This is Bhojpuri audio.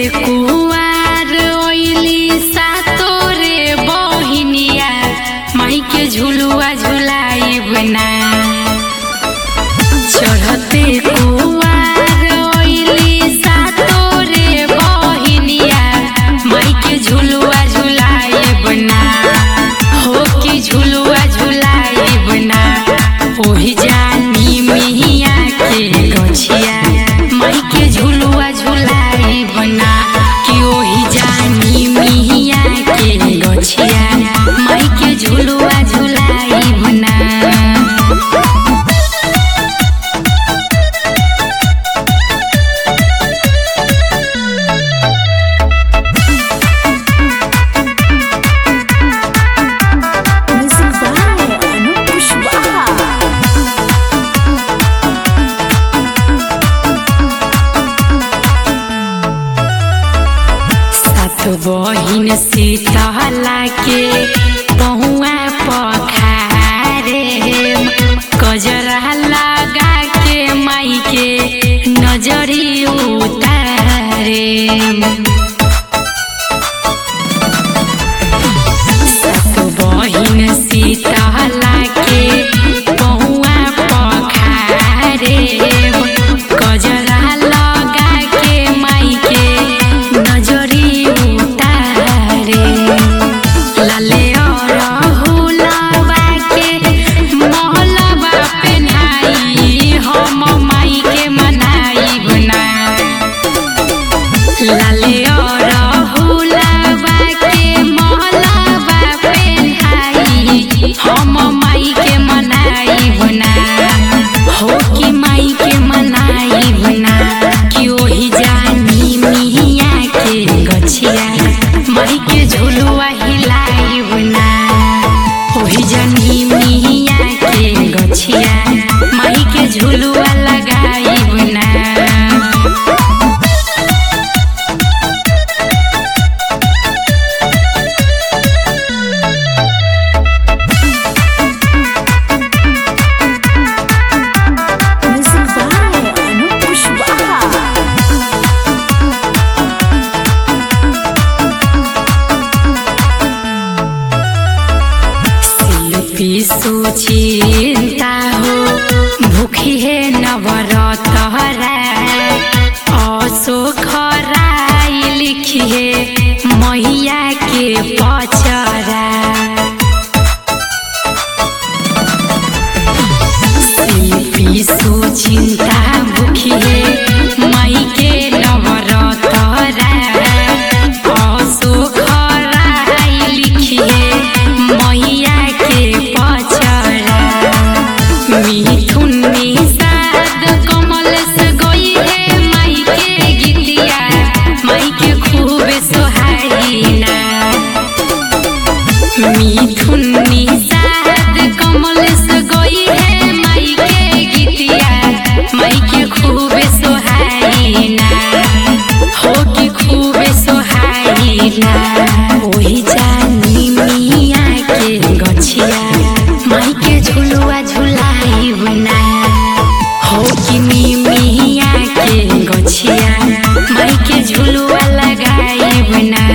कुवार ओइली सातोरे बहिनिया माई के झुलुआ झुलाइब ना चढ़ते कुवार ओइली सातोरे बहिनिया माई के झुलुआ झुलाइब ना हो कि झुलुआ झुलाइब ना ओही जानी मिहिया के गछिया माई के झुलुआ झुलाइब ना कि ओही जानी मिहिया के गछिया माई के झुलुआ झुलाइब ना Music by Anup Pushpa. सात बहिन सीतला के पहुआ पखारे कजरा लगा के माई के नजरी उतारे सात बहिन सीतला के पहुआ पखारे कजरा लगा के माई के नजरी उतारे लाले और हुलावा के महलवा पेन्हाई हम माई के मनाई बना लाले और हुलावा के महलवा पेन्हाई हम माई के मनाई बना हो कि माई के मनाई बना कि ओही जानी मिहिया के गछिया माई के झुलुआ हिलाई बना ओही जानी मिहिया के गछिया माई के झुलुआ लगाई बना Music by Anup Pushpa. शिल्पी सुचिंता हो भूखी है नवरत असोखराई लिखी है मैया के पचरा शिल्पी सुचिंता भूखी है माई के नवरत असोखराई लिखी है मैया के पचरा मिथुन निषाद कमल से गई है माई के गीतिया माई के खूब सोहारीना मिथुन निषाद कमल से गई है माई के गीतिया माई के खूब सोहारीना हो कि खूब सोहारीना ओही जानी मिया के गछिया माई के झुलुआ झुलाई बना हो कि मिया के गछिया माई के झुलुआ लगाई बना